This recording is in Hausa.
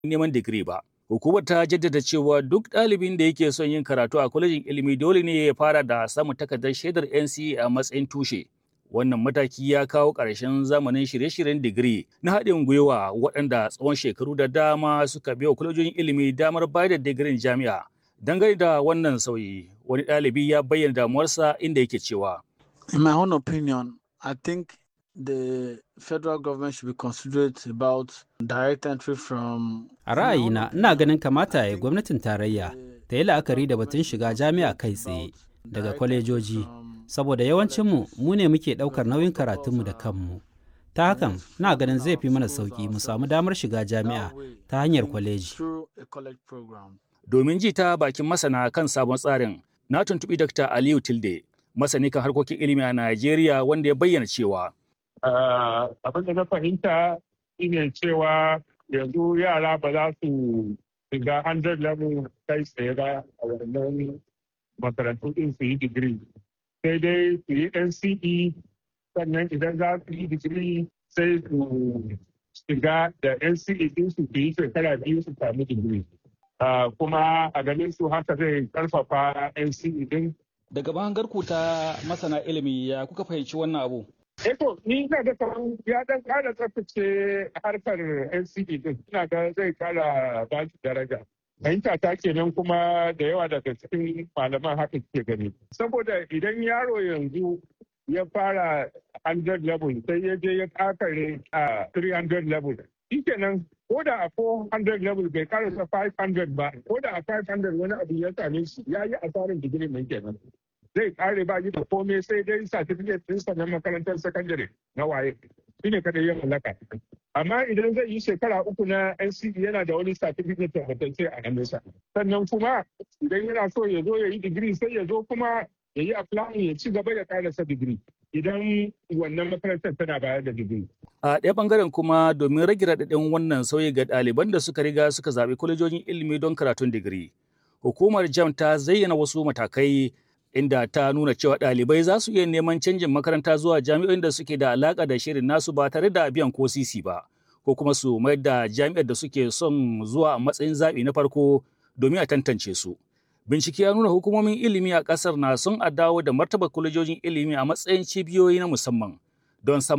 neman digiri ba. Hukumar ta jaddada cewa duk ɗalibin da yake son yin karatu a kwalejin ilimi dole ne ya fara da samun takardar shaidar NCE a matsayin tushe. Wannan mataki ya kawo ƙarshen zamanin shirye-shiryen digiri na haɗin gwiwa waɗanda tsawon shekaru da dama suka biya kwalejojin ilimi damar bayar da digirin jami'a. Dangane da wannan sauyi, wani ɗalibi ya bayyana damuwarsa inda yake cewa. In my own opinion, I think the federal government should be considerate about direct entry from A ra'ayina, ina ganin kamata ya gwamnatin tarayya ta yi la'akari da batun shiga jami'a kai tsaye daga kwalejoji, saboda yawancinmu mu ne muke ɗaukar nauyin karatunmu da kanmu. Ta hakan, ina ganin zai fi mana sauƙi mu samu damar shiga jami'a ta hanyar kwaleji. through a college program. Domin ji ta bakin masana kan sabon tsarin, na tuntuɓi Dr. Aliyu Tilde, masani kan harkokin ilimi a Najeriya wanda ya bayyana cewa. abin da na fahimta shine cewa yanzu yara ba za su shiga 100 level kai tsaye ba a wannan makarantu din su yi digiri sai dai su yi nce sannan idan za su yi digiri sai su shiga da nce din su su yi shekara biyu su sami digiri kuma a ganin su haka zai karfafa nce din Daga bangarku ta masana ilimi ya kuka fahimci wannan abu? Eto, ni ina ga kamar ya dan kara tsaftace harkar NCD din. Ina ga zai kara ba shi daraja. Fahimta ta kenan kuma da yawa daga cikin malaman haka ke gani. Saboda idan yaro yanzu ya fara 100 level sai ya je ya kakare a 300 level. Shi kenan ko da a 400 level bai karasa 500 ba, ko da a 500 wani abu ya same shi ya yi asarin digiri mai kenan. zai kare ba da komai sai dai certificate ɗinsa na makarantar sakandare na waye shi ne kada ya mallaka amma idan zai yi shekara uku na NCE yana da wani certificate tabbatacce a hannunsa sannan kuma idan yana so ya zo ya yi digiri sai ya zo kuma ya yi applying ya ci gaba ya karasa digiri idan wannan makarantar tana bayar da digiri. A ɗaya ɓangaren kuma domin rage raɗaɗin wannan sauyi ga ɗaliban da suka riga suka zaɓi kwalejojin ilimi don karatun digiri. Hukumar JAM ta zayyana wasu matakai inda ta nuna cewa ɗalibai za su iya neman canjin makaranta zuwa jami'o'in da suke da alaƙa da shirin nasu ba tare da biyan ko sisi ba ko kuma su mayar da jami'ar da suke son zuwa a matsayin zaɓi na farko domin a tantance su. Bincike ya nuna hukumomin ilimi a ƙasar na son a dawo da martaba kwalejojin ilimi a matsayin cibiyoyi na musamman don samar